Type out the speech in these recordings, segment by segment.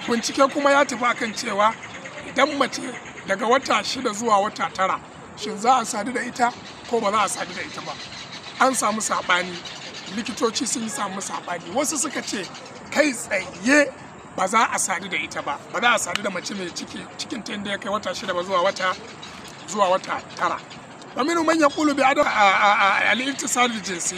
bincike kuma ya tafi akan cewa idan mace daga wata shida zuwa wata tara shin za a sadu da ita ko ba za a sadu da ita ba an samu saɓani likitoci sun yi samu saɓani wasu suka ce kai tsaye ba za a sadu da ita ba ba za a sadu da mace mai ciki cikin ta inda ya kai wata shida ba zuwa wata zuwa wata tara wa minu man yaqulu bi adam al-ittisal jinsi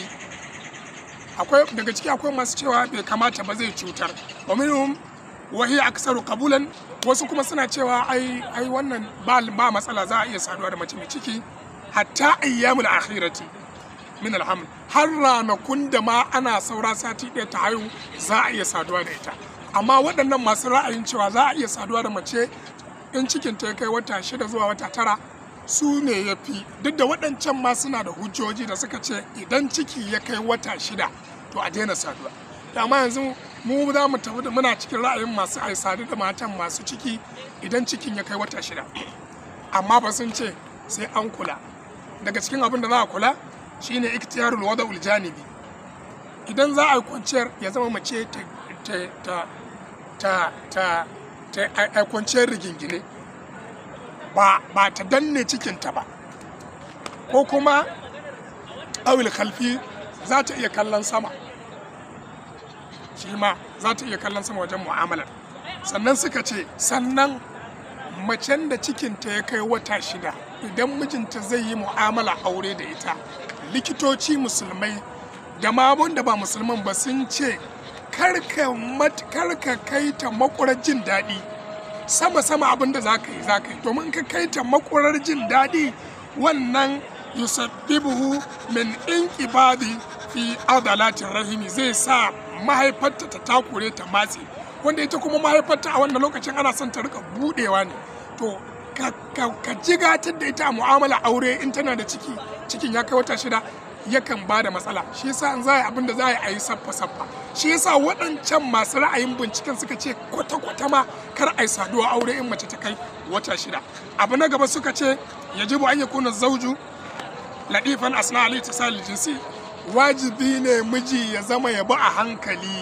akwai daga ciki akwai masu cewa bai kamata ba zai cutar wa minhum wa hiya aksaru qabulan wasu kuma suna cewa ai ai wannan ba ba matsala za a iya saduwa da mace mai ciki hatta ayyamul akhirati min alhamd har ranakun da ma ana saura sati ɗaya ta haihu za a iya saduwa da ita amma waɗannan masu ra'ayin cewa za a iya saduwa da mace in cikin ta ya kai wata shida zuwa wata tara su ne ya fi duk da waɗancan ma suna da hujjoji da suka ce idan ciki ya kai wata shida to a daina saduwa amma yanzu mu za mu tafi da muna cikin ra'ayin masu ai sadu da matan masu ciki idan cikin ya kai wata shida amma ba sun ce sai an kula daga cikin abin da za a kula shine iktiyarul wada'ul janibi idan za a yi kwanciyar ya zama mace ta ta ta ta ta ta kwanciyar rigingine ba ba ta danne cikinta ba ko kuma awil kalfi za ta iya kallon sama shi ma za ta iya kallon sama wajen mu'amalar sannan suka ce sannan macen da cikinta ya kai wata shida idan mijinta zai yi mu'amala aure da ita likitoci musulmai da ma da ba musulman ba sun ce karka kai ta makurar jin daɗi sama-sama abin da za ka yi za ka yi domin ka kai ta makurar jin daɗi wannan yusabbibuhu min inqibadi fi adalatin rahimi zai sa mahaifarta ta takure ta matse wanda ita kuma mahaifarta a wannan lokacin ana son ta rika budewa ne to ka jigatar da ita a mu'amala aure in tana da ciki cikin ya kai wata shida yakan ba da matsala shi yasa an za a abin da za a yi saffa saffa shi yasa waɗancan masu ra'ayin binciken suka ce kwata kwata ma kar a yi saduwa aure in mace ta kai wata shida abu na gaba suka ce yajibu an yakuna zauju ladifan asna ali tisal jinsi wajibi ne miji ya zama ya bi a hankali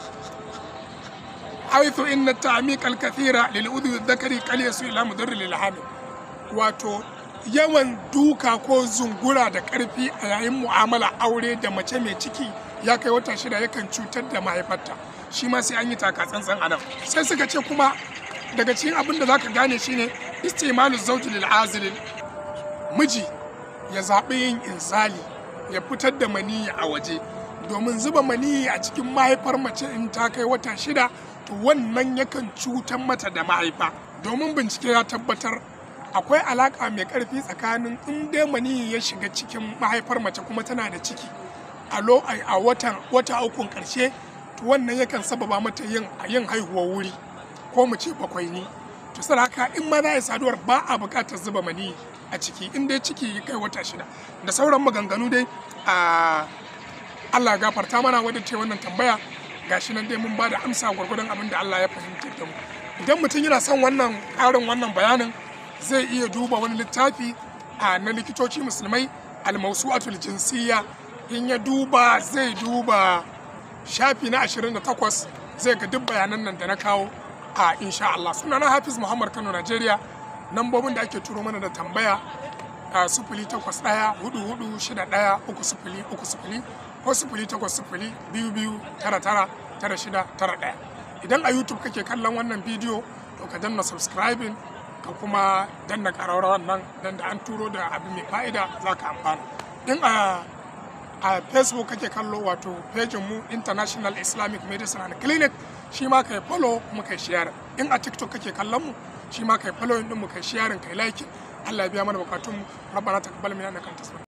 haithu inna ta'miq al-kathira lil udhi dhakari qal yasu ila mudarri lil hamil wato yawan duka ko zungura da karfi a yayin mu'amala aure da mace mai ciki ya kai wata shida yakan cutar da mahaifarta shi ma sai an yi taka tsantsan a nan sai suka ce kuma daga cikin abin da zaka gane shine istimalu zawji lil azilin miji ya zaɓi yin inzali ya fitar da maniyi a waje domin zuba maniyi a cikin mahaifar mace in ta kai wata shida to wannan yakan cutar mata da mahaifa domin bincike ya tabbatar akwai alaka mai karfi tsakanin in dai maniyi ya shiga cikin mahaifar mace kuma tana da ciki a watan wata ukun karshe to wannan yakan sababa mata yin yin haihuwar wuri ko mu ce bakwai ni to sai haka in ma za a yi saduwar ba a buƙatar zuba maniyi a ciki in dai ciki ya kai wata shida da sauran maganganu dai a Allah gafarta mana wadda ce wannan tambaya gashi nan dai mun ba da amsa gwargwadon abin da Allah ya fahimta da mu idan mutum yana son wannan ƙarin wannan bayanin zai iya duba wani littafi a na likitoci musulmai almausu'atul jinsiyya in ya duba zai duba shafi na 28 zai ga duk bayanan nan da na kawo a insha Allah sunana Hafiz Muhammad Kano Najeriya nambobin da ake turo mana da tambaya a sufuli takwas ɗaya hudu hudu shida ɗaya uku sufuli uku sufuli ko sufuli takwas sufuli biyu biyu tara tara tara shida tara ɗaya idan a youtube kake kallon wannan bidiyo to ka danna subscribing ka kuma danna ƙararrawar nan dan da an turo da abu mai fa'ida za ka amfana in a a facebook kake kallo wato pejin mu international islamic medicine and clinic shi ma kai follow kuma kai share in a tiktok kake kallon mu shi ma kai following din mu kai sharing kai like Allah ya biya mana bukatun mu rabbana taqabbal minna innaka antas